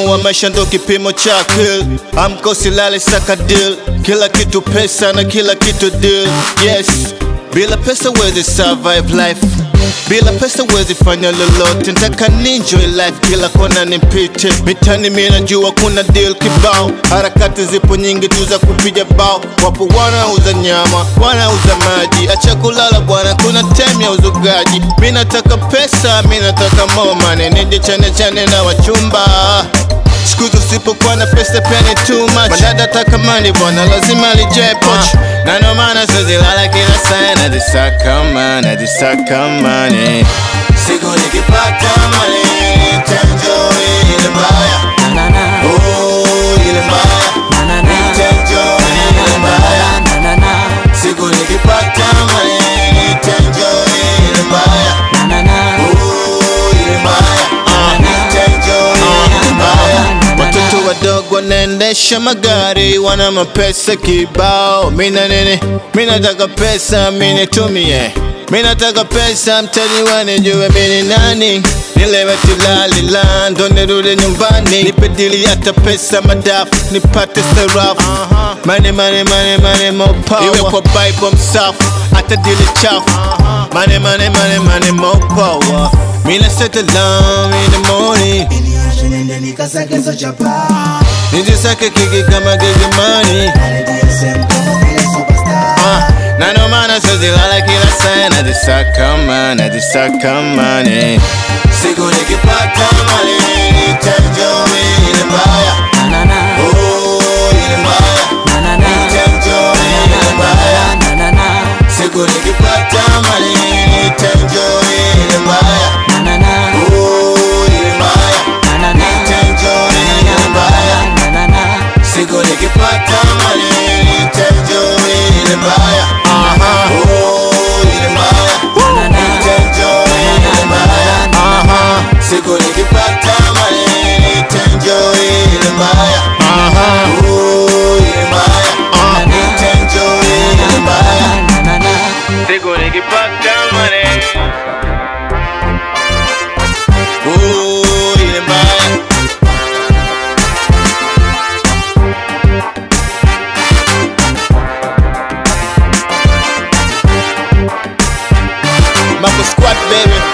Utamu wa maisha ndo kipimo cha akili, amka usilale, saka deal, kila kitu pesa na kila kitu deal. Yes, bila pesa wezi survive life, bila pesa wezi fanya lolote. Ntaka ninjoy life, kila kona nipite mitani, mimi najua kuna deal kibao, harakati zipo nyingi tu za kupiga bao. Wapo wanauza nyama, wanauza maji, acha kulala bwana, kuna time ya uzugaji. Mimi nataka pesa, mimi nataka more money, nije chane chane na wachumba Siku hizi usipokuwa na pesa pia ni too much. Madada taka money bwana, lazima lijae poch. Na ndo maana siwezi lala kila saa, najisaka money, najisaka money. Siku nikipata money, nitaenjoy ile mbaya. na na na Oh, ile mbaya. na na na Nitaenjoy ile mbaya. na na na Siku nikipata money, nitaenjoy ile mbaya. na na na Oh, ile mbaya. Ah, nitaenjoy ile mbaya. Watoto wadogo wanaendesha magari, wana mapesa kibao. Mina nini? Mina nataka pesa, mini tumie. Mina nataka pesa, mtani wanijue mini nani. Nilewe tilalila, ndo nirudi nyumbani. Nipe dili hata pesa madafu, nipate sarafu. Money, money, money, money, more power. Iwe kwa Bible msafu, hata dili chafu. Money, money, money, money, more power. Mina set alarm in the morning. Niache nende nikasagezo chapa Nijisake kiki kama gigimani DSM kama vile superstar Ah, na ndo maana siwezi lala kila saa najisaka man, najisaka mani Siku nikipata mali nitaenjoy ile mbaya na na na Oh, ile mbaya na na na Nitaenjoy ile mbaya na na na Siku nikipata mali nitaenjoy ile mbaya na na na Oh, ile mbaya na na na Nitaenjoy ile mbaya na na na Siku nikipata mali nitaenjoy ile mbaya Aha. Oh, ile mbaya na na Nitaenjoy ile mbaya Aha. Siku nikipata mali nitaenjoy ile mbaya Aha. Oh, ile mbaya Nitaenjoy ile mbaya na na na Siku nikipata mali Oh, ile mbaya Mambo squad baby